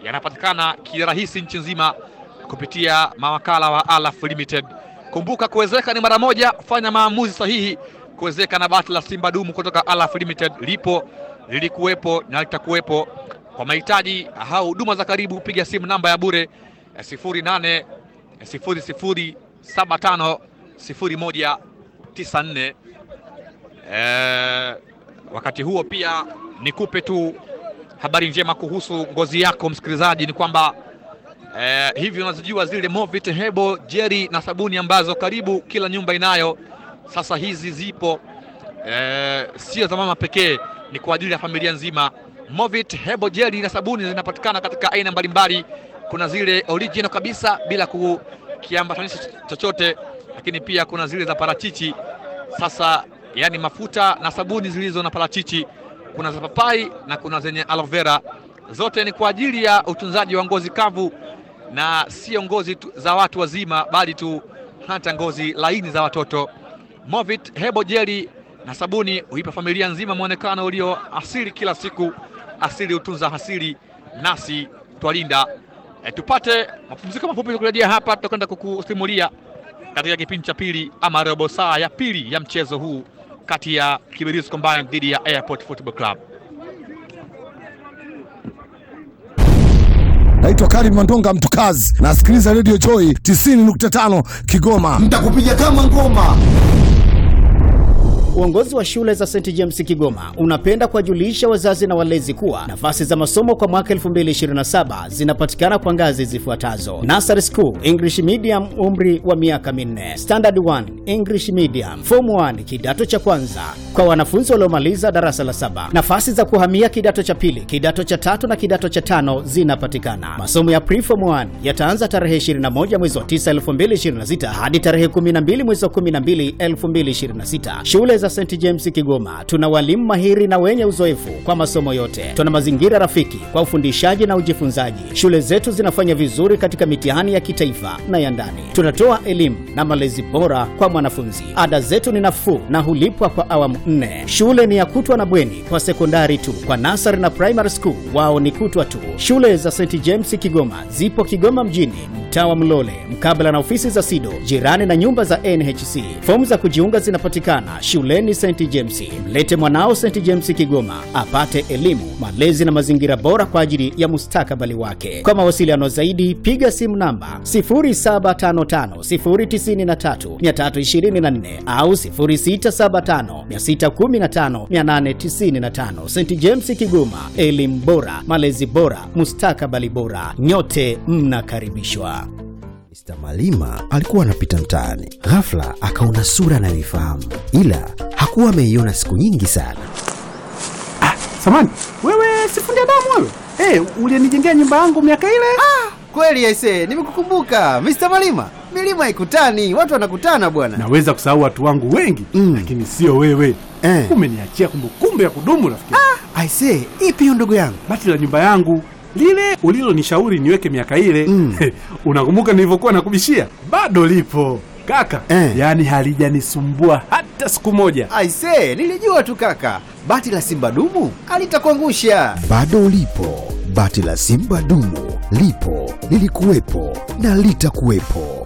yanapatikana kirahisi nchi nzima kupitia mawakala wa Alaf Limited. Kumbuka kuwezeka ni mara moja, fanya maamuzi sahihi. Kuwezeka na bati la Simba dumu kutoka Alaf Limited lipo, lilikuwepo na litakuwepo. Kwa mahitaji au huduma za karibu, piga simu namba ya bure 08 00 75 01 94. Eh, wakati huo pia nikupe tu habari njema kuhusu ngozi yako msikilizaji, ni kwamba eh, hivi unazijua zile Movit Hebo jeri na sabuni ambazo karibu kila nyumba inayo. Sasa hizi zipo eh, sio za mama pekee, ni kwa ajili ya familia nzima. Movit Hebo jeri na sabuni zinapatikana katika aina mbalimbali. Kuna zile original kabisa bila kukiambatanisha chochote, lakini pia kuna zile za parachichi. Sasa yani mafuta na sabuni zilizo na parachichi, kuna za papai na kuna zenye aloe vera. Zote ni kwa ajili ya utunzaji wa ngozi kavu na sio ngozi tu za watu wazima, bali tu hata ngozi laini za watoto. Movit Hebo jeli na sabuni huipa familia nzima mwonekano ulio asili kila siku. Asili hutunza asili, nasi twalinda. E, tupate mapumziko mafupi kurejea hapa, tutakwenda kukusimulia katika kipindi cha pili ama robo saa ya pili ya mchezo huu kati ya Kibirizi Combined dhidi ya Airport Football Club. Naitwa Karim Mandonga Mtukazi, nasikiliza Radio Joy 90.5 Kigoma. Nitakupiga kama ngoma. Uongozi wa shule za St James Kigoma unapenda kuwajulisha wazazi na walezi kuwa nafasi za masomo kwa mwaka 2027 zinapatikana kwa ngazi zifuatazo: Nursery School English Medium, umri wa miaka minne; Standard 1 English Medium; Form 1 kidato cha kwanza kwa wanafunzi waliomaliza darasa la saba. Nafasi za kuhamia kidato cha pili, kidato cha tatu na kidato cha tano zinapatikana. Masomo ya Preform 1 yataanza tarehe 21 mwezi wa 9 2026 hadi tarehe 12 mwezi wa 12 2026. Shule za St James Kigoma tuna walimu mahiri na wenye uzoefu kwa masomo yote. Tuna mazingira rafiki kwa ufundishaji na ujifunzaji. Shule zetu zinafanya vizuri katika mitihani ya kitaifa na ya ndani. Tunatoa elimu na malezi bora kwa mwanafunzi. Ada zetu ni nafuu na hulipwa kwa awamu nne. Shule ni ya kutwa na bweni kwa sekondari tu. Kwa nasari na primary school wao ni kutwa tu. Shule za St James Kigoma zipo Kigoma mjini, mtaa wa Mlole, mkabala na ofisi za SIDO, jirani na nyumba za NHC. Fomu za kujiunga zinapatikana shuleni St James. Mlete mwanao St James Kigoma apate elimu, malezi na mazingira bora kwa ajili ya mustakabali wake. Kwa mawasiliano zaidi, piga simu namba 0755093324 au 0675615895. St James Kigoma, elimu bora, malezi bora, mustakabali bora. Nyote mnakaribishwa. Mr. Malima alikuwa anapita mtaani, ghafla akaona sura anayoifahamu, ila hakuwa ameiona siku nyingi sana. Samani, wewe sifundi damu wewe? Eh, ulinijengea nyumba yangu miaka ile? Kweli aise, nimekukumbuka Mr. Malima. Milima haikutani, watu wanakutana bwana. Naweza kusahau watu wangu wengi Mm. lakini sio wewe. Eh. Umeniachia kumbukumbu ya kudumu rafiki. yangu. Aise, ipi hiyo ndugu yangu? Bati la nyumba yangu lile ulilonishauri niweke miaka ile Mm. unakumbuka nilivyokuwa nakubishia? Bado lipo kaka, Eh. yaani halijanisumbua hata siku moja. Aise, nilijua tu kaka. Bati la Simba dumu alitakuangusha. Bado lipo bati la Simba dumu, lipo lilikuwepo na litakuwepo.